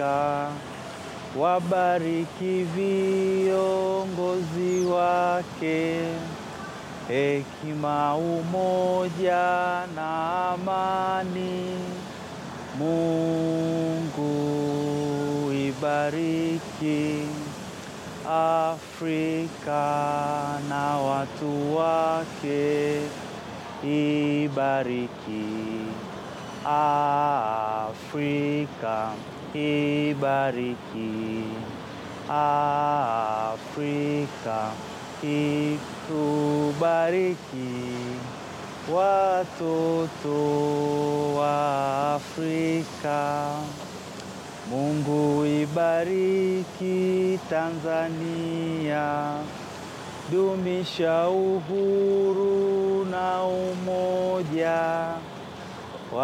wabariki viongozi wake, hekima, umoja na amani. Mungu ibariki Afrika na watu wake, ibariki Afrika, ibariki Afrika, itubariki watoto wa Afrika. Mungu ibariki Tanzania, dumisha uhuru na umoja